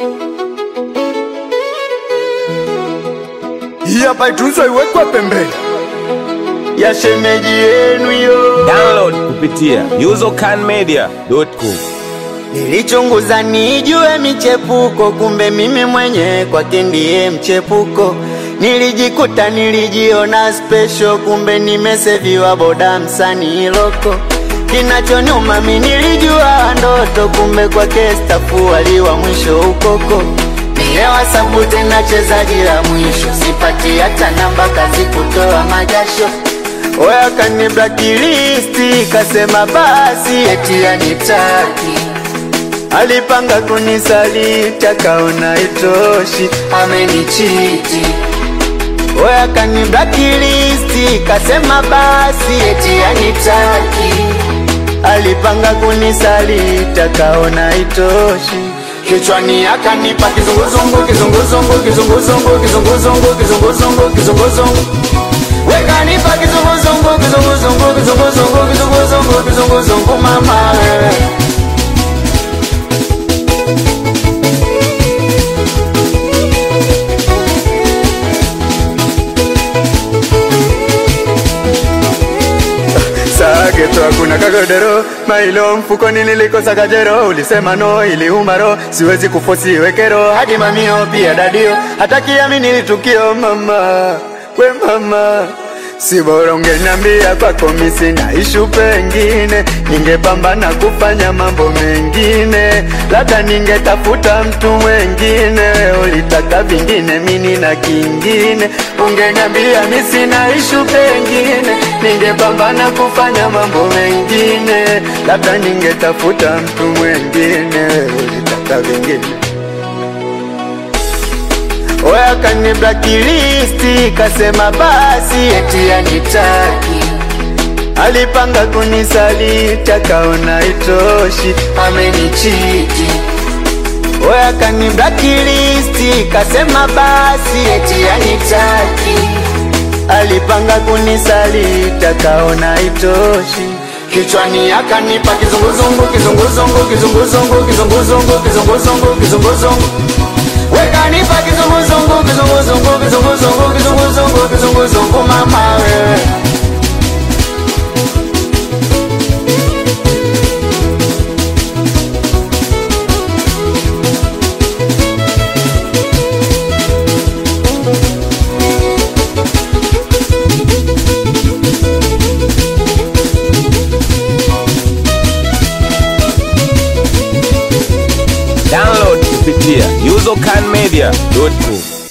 Hii hapa itunzwe iwekwe pembeni ya shemeji yenu yo. Download kupitia usercanmedia.com. Nilichunguza nijue michepuko, kumbe mimi mwenye kwake ndiye mchepuko. Nilijikuta nilijiona special, kumbe nimeseviwa boda msanii loko. Kinachonyuma mi nilijua ndoto, kumbe kwake stafu waliwa mwisho ukoko. Nilewa sabu tena chezaji la mwisho, sipati hata namba kazi kutoa majasho. Oya kani blacklist, kasema basi eti anitaki Alipanga kunisaliti akaona itoshi, amenichiti. Oya kani blacklist, kasema basi eti anitaki. Alipanga kunisaliti akaona itoshi, kichwani akanipa kizunguzungu, kizunguzungu, kizunguzungu, kizunguzungu, kizunguzungu, kizunguzungu. Wekanipa kizunguzungu, kizunguzungu, kizunguzungu, kizunguzungu, kizunguzungu, mama wewe. Sageto hakuna kagodero mailo mfukoni nilikosa kajero ulisema no iliuma ro siwezi kufosi wekero hadi mamio pia dadio hata kiamini litukio mama we mama si bora ungeniambia kwako misi na ishu pengine ningepambana kufanya mambo mengine labda ningetafuta mtu mwengine ulitaka vingine mini na kingine ungeniambia misi na ishu pengine ningepambana kufanya mambo mengine labda ningetafuta mtu mwengine ulitaka vingine Oya kani blacklist kasema basi eti anitaki Alipanga kunisaliti akaona itoshi amenichiti Oya kani blacklist kasema basi eti anitaki Alipanga kunisaliti akaona itoshi Kichwani akanipa kizunguzungu kizunguzungu kizunguzungu kizunguzungu kizunguzungu kizunguzungu Wekanipa kizunguzungu kizunguzungu kizunguzungu kizunguzungu kizunguzungu mama wewe Download kupitia usercanmedia.com.